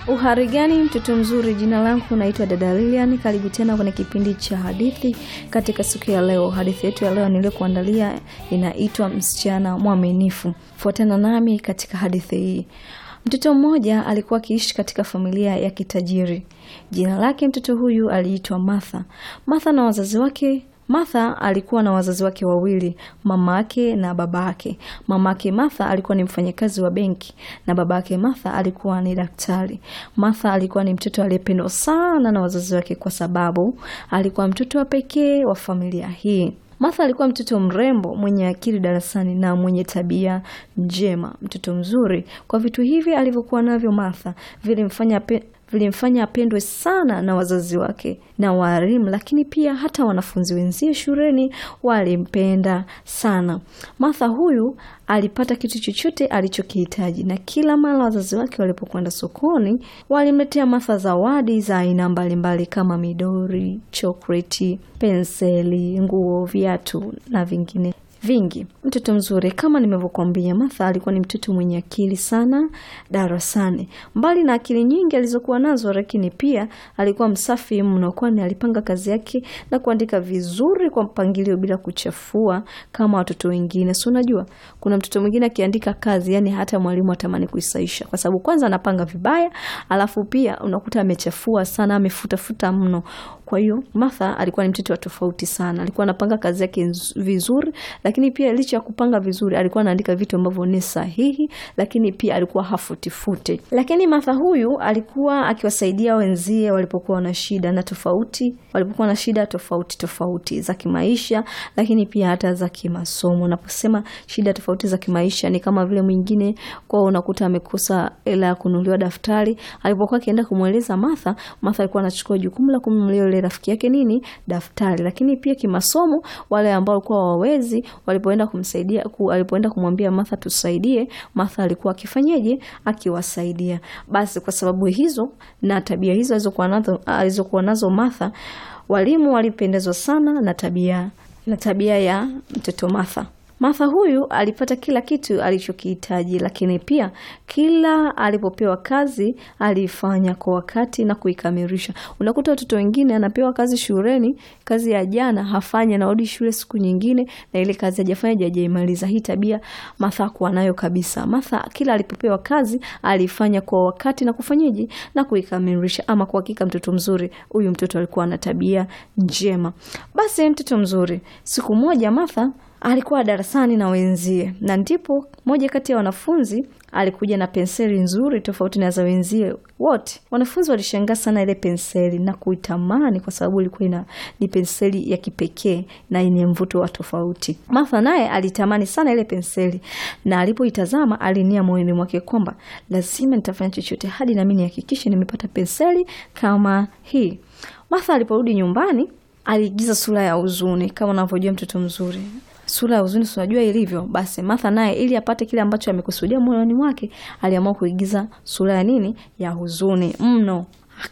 Uhari gani mtoto mzuri, jina langu naitwa dada Lilian. Karibu tena kwenye kipindi cha hadithi katika siku ya leo. Hadithi yetu ya leo niliyokuandalia inaitwa msichana mwaminifu. Fuatana nami katika hadithi hii. Mtoto mmoja alikuwa akiishi katika familia ya kitajiri. Jina lake mtoto huyu aliitwa Martha. Martha na wazazi wake Martha alikuwa na wazazi wake wawili, mama yake na baba yake. Mama yake Martha alikuwa ni mfanyakazi wa benki na baba yake Martha alikuwa ni daktari. Martha alikuwa ni mtoto aliyependwa sana na wazazi wake kwa sababu alikuwa mtoto wa pekee wa familia hii. Martha alikuwa mtoto mrembo mwenye akili darasani na mwenye tabia njema, mtoto mzuri. Kwa vitu hivi alivyokuwa navyo Martha vilimfanya pe vilimfanya apendwe sana na wazazi wake na walimu, lakini pia hata wanafunzi wenzie shuleni walimpenda sana. Martha huyu alipata kitu chochote alichokihitaji, na kila mara wazazi wake walipokwenda sokoni walimletea Martha zawadi za aina mbalimbali kama midori, chokoleti, penseli, nguo, viatu na vingine vingi. Mtoto mzuri kama nimevyokuambia, Martha alikuwa ni mtoto mwenye akili sana darasani. Mbali na akili nyingi alizokuwa nazo, lakini pia alikuwa msafi mno, kwani alipanga kazi yake na kuandika vizuri kwa mpangilio bila kuchafua kama watoto wengine. Si unajua kuna mtoto mwingine akiandika kazi, yani hata mwalimu atamani kuisaisha, kwa sababu kwanza anapanga vibaya, alafu pia unakuta amechafua sana, amefutafuta mno. Kwa hiyo Martha alikuwa ni mtoto wa tofauti sana, alikuwa anapanga kazi yake vizuri lakini pia licha ya kupanga vizuri alikuwa anaandika vitu ambavyo ni sahihi, lakini pia alikuwa hafutifute. Lakini Martha huyu alikuwa akiwasaidia wenzie walipokuwa na shida na tofauti, walipokuwa na shida tofauti tofauti za kimaisha, lakini pia hata za kimasomo. Naposema shida tofauti za kimaisha ni kama vile mwingine kwa unakuta amekosa hela ya kununuliwa daftari, alipokuwa akienda kumweleza Martha, Martha alikuwa anachukua jukumu la kumnunulia yule rafiki yake nini daftari. Lakini pia kimasomo, wale ambao walikuwa wawezi walipoenda kumsaidia ku, alipoenda kumwambia Martha tusaidie, Martha alikuwa akifanyeje? Akiwasaidia. Basi kwa sababu hizo na tabia hizo alizokuwa nazo alizokuwa nazo Martha, walimu walipendezwa sana na tabia na tabia ya mtoto Martha. Martha huyu alipata kila kitu alichokihitaji, lakini pia kila alipopewa kazi alifanya kwa wakati na kuikamilisha. Unakuta watoto wengine anapewa kazi shuleni, kazi ya jana hafanya, narudi shule siku nyingine na ile kazi hajafanya hajaimaliza. Hii tabia Martha hakuwa nayo kabisa. Martha kila alipopewa kazi alifanya kwa wakati na kufanyaje na kuikamilisha. Ama kwa hakika mtoto mzuri huyu, mtoto alikuwa na tabia njema. Basi mtoto mzuri, siku moja Martha alikuwa darasani na wenzie, na ndipo moja kati ya wanafunzi alikuja na penseli nzuri tofauti na za wenzie wote. Wanafunzi walishangaa sana ile penseli na kuitamani, kwa sababu ilikuwa ina ni penseli ya kipekee na yenye mvuto wa tofauti. Martha naye alitamani sana ile penseli, na alipoitazama alinia moyoni mwake kwamba lazima nitafanya chochote hadi nami nihakikishe nimepata penseli kama hii. Martha aliporudi nyumbani aliigiza sura ya huzuni, kama unavyojua mtoto mzuri sura ya huzuni, unajua ilivyo. Basi Martha naye ili apate kile ambacho amekusudia moyoni mwake, aliamua kuigiza sura ya nini? Ya huzuni mno.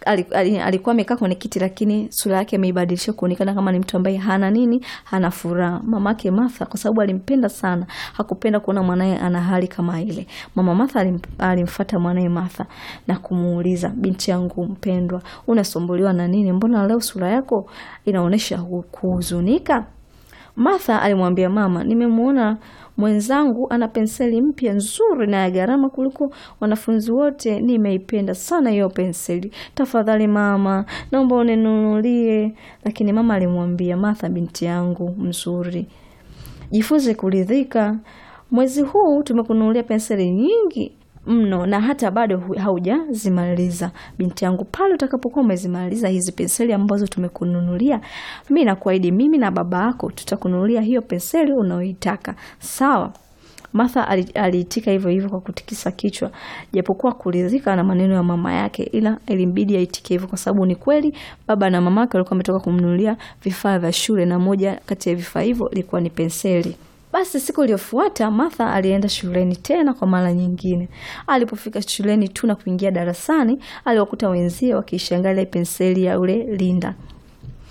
Alikuwa amekaa kwenye kiti, lakini sura yake ameibadilisha kuonekana kama ni mtu ambaye hana nini, hana furaha. Mamake Martha, kwa sababu alimpenda sana, hakupenda kuona mwanaye ana hali kama ile. Mama Martha alim, alimfuata mwanaye Martha na kumuuliza, binti yangu mpendwa, unasumbuliwa na nini? Mbona leo sura yako inaonyesha kuhuzunika? Martha alimwambia mama, nimemwona mwenzangu ana penseli mpya nzuri na ya gharama kuliko wanafunzi wote. Nimeipenda sana hiyo penseli, tafadhali mama, naomba uninunulie. Lakini mama alimwambia Martha, binti yangu mzuri, jifunze kuridhika. Mwezi huu tumekununulia penseli nyingi mno na hata bado haujazimaliza binti yangu. Pale utakapokuwa umezimaliza hizi penseli ambazo tumekununulia, mi nakuahidi, mimi na baba yako tutakununulia hiyo penseli unaoitaka, sawa? Martha aliitika hivyo hivyo kwa kutikisa kichwa, japokuwa kuridhika na maneno ya mama yake, ila ilimbidi aitike hivyo kwa sababu ni kweli baba na mama yake walikuwa wametoka kumnunulia vifaa vya shule, na moja kati ya vifaa hivyo ilikuwa ni penseli. Basi siku iliyofuata Martha alienda shuleni tena kwa mara nyingine. Alipofika shuleni tu na kuingia darasani, aliwakuta wenzie wakiishangaa ile penseli ya ule Linda.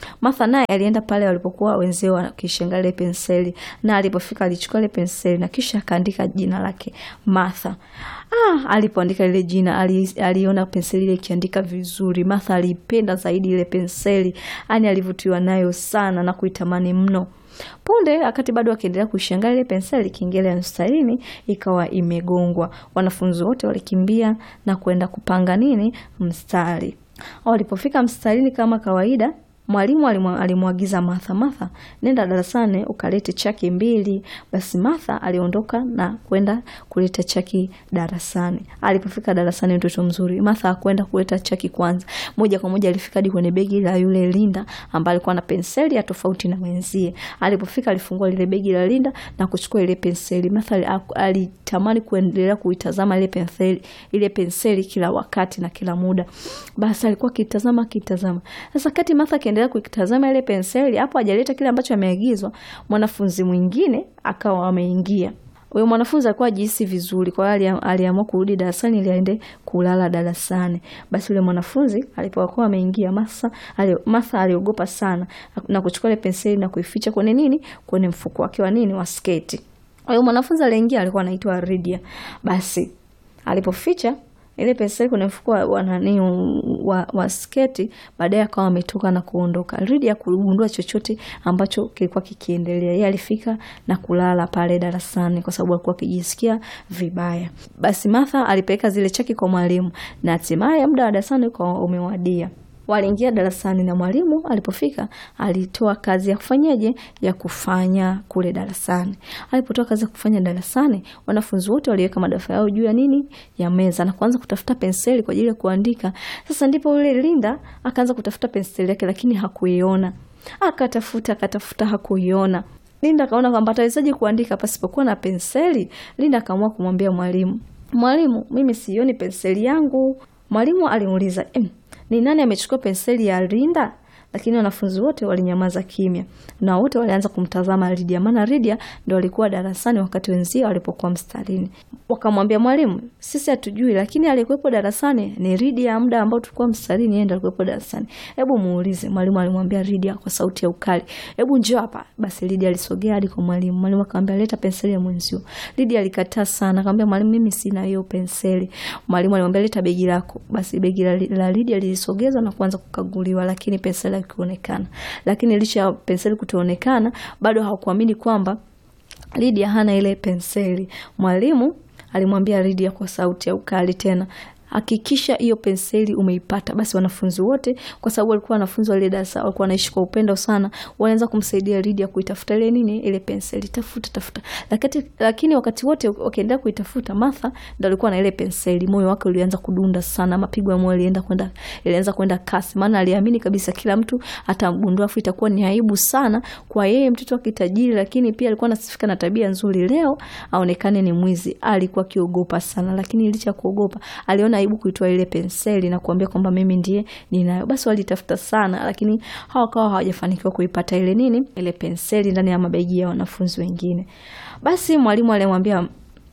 Martha naye alienda pale walipokuwa wenzee wakishangaa ile penseli, na alipofika alichukua ile penseli na kisha akaandika jina lake Martha. Ah, alipoandika ile jina ali, aliona penseli ile ikiandika vizuri. Martha alipenda zaidi ile penseli, yani alivutiwa nayo sana na kuitamani mno. Punde wakati bado akiendelea kuishangaa ile penseli, kengele ya mstarini ikawa imegongwa. Wanafunzi wote walikimbia na kwenda kupanga nini mstari. Walipofika mstarini kama kawaida, mwalimu alimwagiza Martha, Martha, nenda darasani ukalete chaki mbili. Basi Martha aliondoka na kwenda kuleta chaki darasani. Alipofika darasani, mtoto mzuri, Martha hakwenda kuleta chaki kwanza, moja kwa moja alifika hadi kwenye begi la yule Linda ambaye alikuwa na penseli ya tofauti na wenzie. Alipofika alifungua lile begi la Linda na kuchukua ile penseli. Martha alitamani kuendelea kuitazama ile penseli, ile penseli kila wakati na kila muda. Basi alikuwa akitazama akitazama. Sasa kati Martha akiendelea kuitazama ile penseli, hapo hajaleta kile ambacho ameagizwa, mwanafunzi mwingine akawa ameingia. Huyo mwanafunzi alikuwa ajihisi vizuri, kwa hiyo aliamua kurudi darasani ili aende kulala darasani. Basi yule mwanafunzi alipokuwa ameingia, Martha aliogopa sana na kuchukua ile penseli na kuificha kwenye nini, kwenye mfuko wake wa nini, wa sketi. Huyo mwanafunzi aliingia alikuwa anaitwa Lydia. Basi alipoficha ile penseli kwenye mfuko wa nani wa, wa sketi, baadaye akawa ametoka na kuondoka. Lydia kugundua chochote ambacho kilikuwa kikiendelea. Yeye alifika na kulala pale darasani kwa sababu alikuwa akijisikia vibaya. Basi Martha alipeleka zile chaki kwa mwalimu na hatimaye muda wa darasani ukawa umewadia. Waliingia darasani na mwalimu alipofika alitoa kazi ya kufanyaje ya kufanya kule darasani. Alipotoa kazi ya kufanya darasani, wanafunzi wote waliweka madaftari yao juu ya nini ya meza na kuanza kutafuta penseli kwa ajili ya kuandika. Sasa ndipo yule Linda akaanza kutafuta penseli yake, lakini hakuiona. Akatafuta akatafuta, hakuiona. Linda akaona kwamba atawezaje kuandika pasipokuwa na penseli. Linda akaamua kumwambia mwalimu, mwalimu, mimi sioni penseli yangu. Mwalimu alimuuliza ni nani amechukua penseli ya Linda? Lakini wanafunzi wote walinyamaza kimya na wote walianza kumtazama Lydia, maana Lydia ndo alikuwa darasani wakati wenzio walipokuwa mstarini. Wakamwambia mwalimu, sisi hatujui, lakini alikuwepo darasani ni Lydia. Muda ambao tulikuwa mstarini, yeye ndo alikuwepo darasani, hebu muulize. Mwalimu alimwambia Lydia kwa sauti ya ukali, hebu njoo hapa. Basi Lydia alisogea hadi kwa mwalimu. Mwalimu akamwambia, leta penseli ya mwenzio. Lydia alikataa sana, akamwambia mwalimu, mimi sina hiyo penseli. Mwalimu alimwambia, leta begi lako. Basi begi la, la Lydia lilisogezwa na kuanza kukaguliwa, lakini penseli kuonekana lakini licha ya penseli kutoonekana, bado hawakuamini kwamba Lydia hana ile penseli. Mwalimu alimwambia Lydia kwa sauti ya ukali tena, hakikisha hiyo penseli umeipata. Basi wanafunzi wote, kwa sababu walikuwa wanafunzi wa ile darasa, walikuwa wanaishi kwa upendo sana, walianza kumsaidia Lydia kuitafuta ile nini, ile penseli, tafuta tafuta. Lakini, lakini wakati wote wakiendelea kuitafuta, Martha ndo alikuwa na ile penseli. Moyo wake ulianza kudunda sana, mapigo ya moyo yalienda kwenda ilianza kwenda kasi, maana aliamini kabisa kila mtu atamgundua, afu itakuwa ni aibu sana kwa yeye, mtoto wa kitajiri, lakini pia alikuwa anasifika na tabia nzuri, leo aonekane ni mwizi. Alikuwa akiogopa sana, lakini licha ya kuogopa aliona aibu kuitoa ile penseli na kuambia kwamba mimi ndiye ninayo. Basi walitafuta sana, lakini hawakawa hawajafanikiwa kuipata ile nini, ile penseli ndani ya mabegi ya wanafunzi wengine. Basi mwalimu alimwambia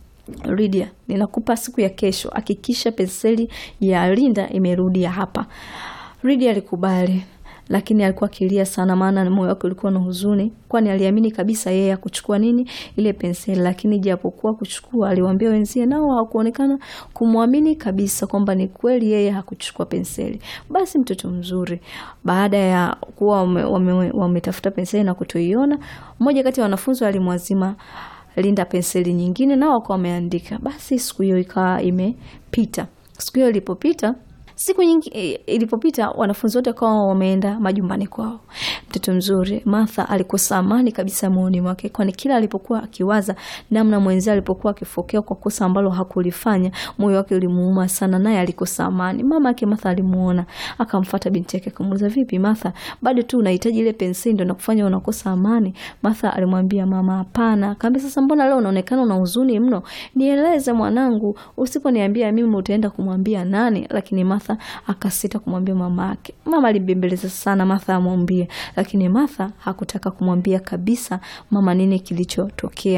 Lydia, ninakupa siku ya kesho, hakikisha penseli ya Linda imerudi hapa. Lydia alikubali lakini alikuwa akilia sana, maana moyo wake ulikuwa na huzuni, kwani aliamini kabisa yeye hakuchukua nini ile penseli. Lakini japokuwa kuchukua, aliwaambia wenzie, nao hawakuonekana kumwamini kabisa kwamba ni kweli yeye hakuchukua penseli. Basi mtoto mzuri, baada ya kuwa wametafuta wame penseli na kutoiona, mmoja kati ya wanafunzi alimwazima Linda penseli nyingine, nao wakawa wameandika. Basi siku hiyo ikawa imepita. Siku hiyo ilipopita Siku nyingi ilipopita, wanafunzi wote wakawa wameenda majumbani kwao. Mtoto mzuri Martha alikosa amani kabisa moyoni mwake, kwani kila alipokuwa akiwaza namna mwenzie alipokuwa akifokea kwa kosa ambalo hakulifanya, moyo wake ulimuuma sana, naye alikosa amani. Mama yake Martha alimuona, akamfuata binti yake akamuuliza, vipi Martha, bado tu unahitaji ile penseli ndio nakufanya unakosa amani? Martha alimwambia mama, hapana. Akamwambia, sasa mbona leo unaonekana una huzuni mno? Nieleze mwanangu, usiponiambia mimi utaenda kumwambia nani? Lakini Martha akasita kumwambia mama yake. Mama alimbembeleza sana Martha amwambie, lakini Martha hakutaka kumwambia kabisa mama nini kilichotokea.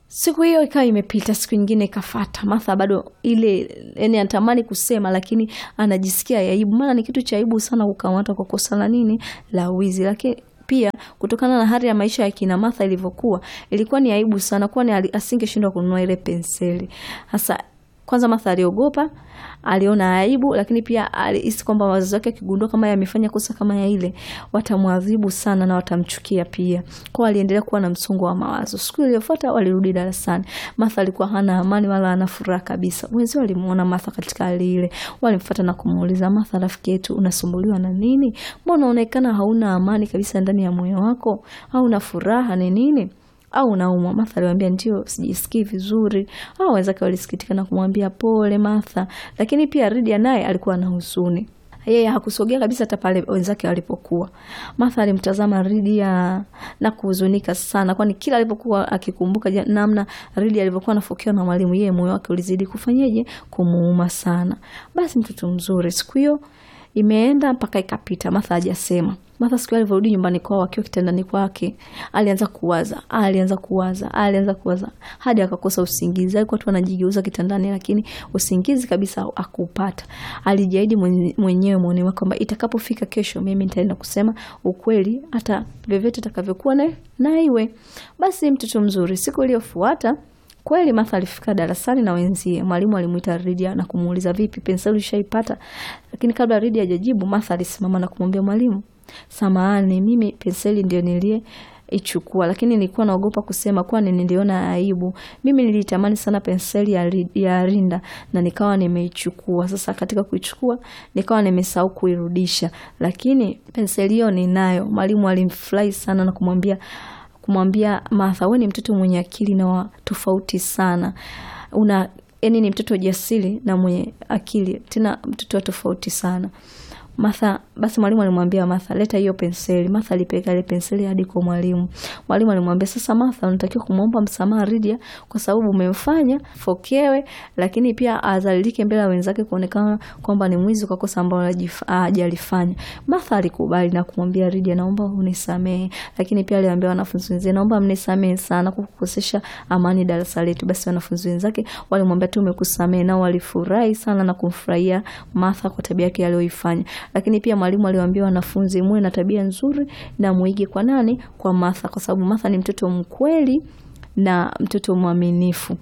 Siku hiyo ikawa imepita, siku nyingine ikafata. Martha bado ile, yani anatamani kusema, lakini anajisikia aibu, maana ni kitu cha aibu sana kukamatwa kwa kosa la nini, la wizi. Lakini pia kutokana na hali ya maisha ya kina Martha ilivyokuwa, ilikuwa ni aibu sana, kwani asingeshindwa kununua ile penseli hasa kwanza Martha aliogopa, aliona aibu, lakini pia alihisi kwamba wazazi wake akigundua kama yamefanya kosa kama ya ile watamwadhibu sana na watamchukia pia. Kwa aliendelea kuwa na msongo wa mawazo. Siku iliyofuata walirudi darasani. Martha alikuwa hana amani wala hana furaha kabisa. Wenzao walimuona Martha katika hali ile, walimfuata na kumuuliza, Martha rafiki yetu, unasumbuliwa na nini? Mbona unaonekana hauna amani kabisa ndani ya moyo wako? Au una furaha ni nini? au unaumwa? Martha aliwaambia ndio, sijisikii vizuri. Au wenzake walisikitika na kumwambia pole Martha, lakini pia Lydia naye alikuwa na huzuni. Yeye hakusogea kabisa hata pale wenzake walipokuwa. Martha alimtazama Lydia na kuhuzunika sana, kwani kila alipokuwa akikumbuka namna Lydia alivyokuwa anafokewa na mwalimu, yeye moyo wake ulizidi kufanyeje, kumuuma sana. Basi mtoto mzuri, siku hiyo imeenda mpaka ikapita, Martha hajasema. Martha siku alivyorudi nyumbani kwao akiwa kitandani kwake, alianza kuwaza, alianza kuwaza, alianza kuwaza hadi akakosa usingizi. Alikuwa tu anajigeuza kitandani, lakini usingizi kabisa akupata. Alijiahidi mwenyewe moyoni mwake kwamba itakapofika kesho, mimi nitaenda kusema ukweli, hata vyovyote itakavyokuwa na na iwe. Basi mtoto mzuri, siku iliyofuata Kweli Martha alifika darasani na wenzie. Mwalimu alimuita Lydia na kumuuliza vipi, penseli ushaipata? Lakini kabla Lydia hajajibu, Martha alisimama na kumwambia mwalimu, samahani, mimi penseli ndio nilie ichukua lakini nilikuwa naogopa kusema, kwani niliona aibu. Mimi nilitamani sana penseli ya, ya Rinda na nikawa nimeichukua. Sasa katika kuichukua nikawa nimesahau kuirudisha, lakini penseli hiyo ninayo. Mwalimu alimfurahi sana na kumwambia kumwambia Martha, wewe ni mtoto mwenye akili na wa tofauti sana, una yani ni mtoto jasiri na mwenye akili, tena mtoto wa tofauti sana. Martha, basi mwalimu alimwambia Martha, leta hiyo penseli. Martha alipeleka ile penseli hadi kwa mwalimu. Mwalimu alimwambia, sasa Martha, unatakiwa kumwomba msamaha Lydia kwa sababu umemfanya fokewe, lakini pia azalilike mbele ya wenzake kuonekana kwamba ni mwizi kwa kosa ambalo hajalifanya. Martha alikubali na kumwambia Lydia, naomba unisamehe, lakini pia aliwaambia wanafunzi wenzake, naomba mnisamehe sana kwa kukosesha amani darasa letu. Basi wanafunzi wenzake walimwambia tu umekusamehe, nao walifurahi sana na kumfurahia Martha kwa tabia yake aliyoifanya lakini pia mwalimu aliwaambia wanafunzi muwe na tabia nzuri na muige kwa nani? Kwa Martha, kwa sababu Martha ni mtoto mkweli na mtoto mwaminifu.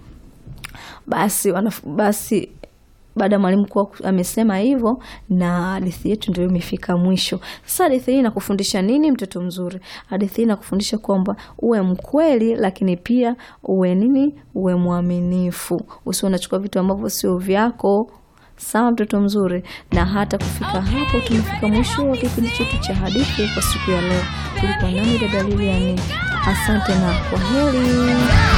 Basi wanaf basi baada ya mwalimu kuwa amesema hivyo, na hadithi yetu ndio imefika mwisho. Sasa hadithi hii inakufundisha nini, mtoto mzuri? Hadithi hii inakufundisha kwamba uwe mkweli, lakini pia uwe nini? Uwe mwaminifu, usiwe unachukua vitu ambavyo sio vyako. Sawa mtoto mzuri, na hata kufika hapo tumefika mwisho wa kipindi chetu cha hadithi kwa siku ya leo. Tulikuwa nami dada Lilian, asante na kwa heri.